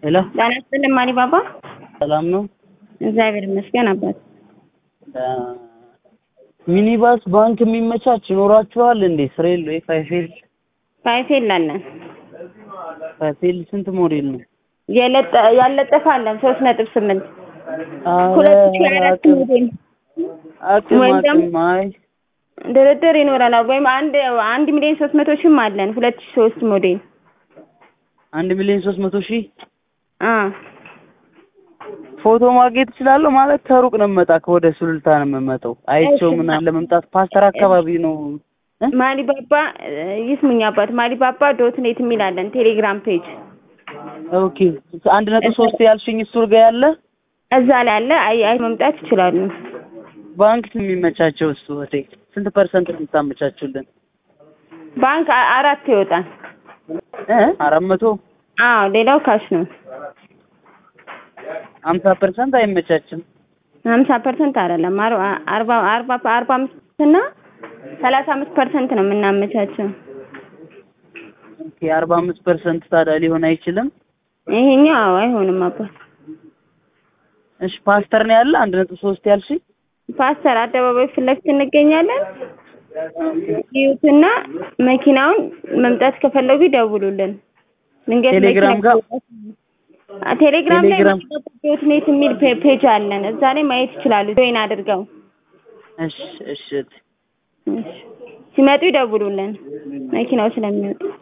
ሄሎ ጤና ይስጥልኝ ማሪ ባባ። ሰላም ነው? እግዚአብሔር ይመስገን አባት። ሚኒባስ ባንክ የሚመቻች ይኖራችኋል እንዴ? ስሬል ወይ ፋይፌል ፋይፌል አለን ፋይፌል ስንት ሞዴል ነው? የለጠ ያለጠፈ አለን ሶስት ነጥብ ስምንት አረ ሁለት ሺህ አራት አቅም ሞዴል አቅም ወይም ደግሞ- አቅም አይ ድርድር ይኖረናል። ወይም አንድ አንድ ሚሊዮን ሶስት መቶ ሺህም አለን ሁለት ሺህ ሶስት ሞዴል አንድ ሚሊዮን ሶስት መቶ ሺህ አ ፎቶ ማግኘት እችላለሁ ማለት ከሩቅ ነው የምመጣ ከወደ ሱሉልታ ነው የምመጣው አይቼው እሺ። ምን አለ መምጣት ፓስተር አካባቢ ነው እ? ማሊ ባባ ይስሙኝ አባት ማሊ ባባ ዶት ኔት የሚል አለን ቴሌግራም ፔጅ ኦኬ አንድ ነጥብ ሶስት ያልሽኝ እሱ ጋ ያለ እዛ ላይ አለ። አይ አይ መምጣት ይችላሉ። ባንክ የሚመቻቸው እሱ እህቴ ስንት ፐርሰንት ነው የምታመቻቹልን ባንክ አ- አራት ይወጣል። እ አራት መቶ አዎ ሌላው ካሽ ነው። ሀምሳ ፐርሰንት አይመቻችም ሀምሳ ፐርሰንት አይደለም አርባ አርባ አርባ አርባ አምስት እና ሰላሳ አምስት ፐርሰንት ነው የምናመቻቸው። ኦኬ አርባ አምስት ፐርሰንት ታዲያ ሊሆን አይችልም ይሄኛው አዎ አይሆንም አባት። እሺ ፓስተር ነው ያለ አንድ ነጥብ ሶስት ያልሽኝ ፓስተር አደባባይ ፊት ለፊት እንገኛለን። ይዩትና መኪናውን መምጣት ከፈለጉ ይደውሉልን። ድንገት ቴሌግራም መኪና ጋር? አ- ቴሌግራም ላይ ቴሌግራም- ዶት ኔት የሚል ፔ- ፔጅ አለን። እዛ ላይ ማየት ይችላሉ። ጆይን አድርገው እሺ እሺ እህቴ። እሺ። ሲመጡ ይደውሉልን መኪናው ስለሚወጡ